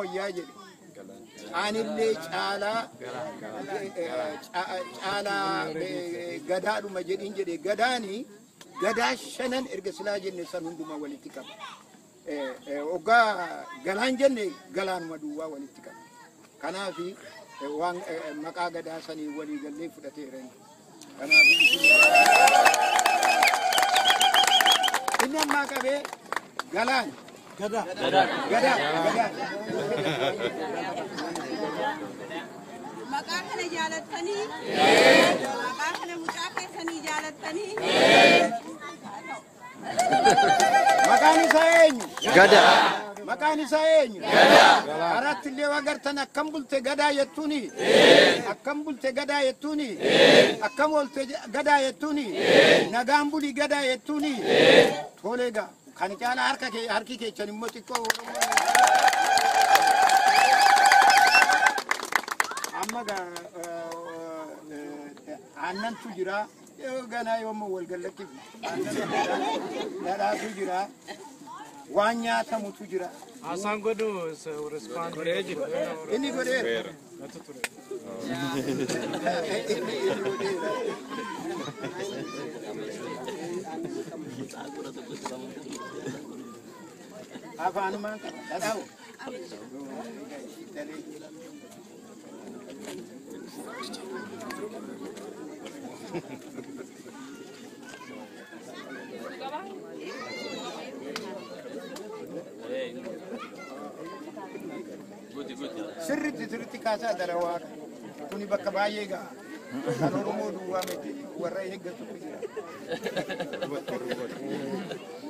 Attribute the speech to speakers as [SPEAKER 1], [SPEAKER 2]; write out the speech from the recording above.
[SPEAKER 1] wayyaa jedhe anillee caalaa caalaa gadaadhuma jedhin jedhe gadaani gadaa shanan erga silaa jenne san hundumaa walitti qaba. Oggaa galaan jenne galaanuma duwwaa walitti qaba. Kanaaf waan maqaa gadaa sanii walii gallee fudhateera. Kanaaf inni ammaa qabee galaan gadaa gadaa gadaa
[SPEAKER 2] Maqaa kana jaalattanii? Maqaa kana mucaa keessanii jaalattanii?
[SPEAKER 1] maqaan isaa eenyu?
[SPEAKER 3] Gadaa.
[SPEAKER 1] Maqaan isaa eenyu? Gadaa. Aratti illee agartan akkam bulte gadaa jettuuni? Akkam bulte gadaa jettuuni? Akkam oolte gadaa jettuuni? Nagaan buli gadaa jettuuni? Tolee gaa kan caalaa harka kee harki keechan immoo xiqqoo amma gaa aannantu jira yoo ganaa yoommoo wal gallakkifne dhadhaatu jira waan nyaatamutu jira
[SPEAKER 4] Haasaan godhu respond godhee jiru.
[SPEAKER 1] inni godheera inni inni godheera afaanumaan qaba dhadhaawu sirritti sirritti kaasaa dara waaqa kuni bakka baay'ee ga'a kan oromoo duwwaa miti warra eeggatu jira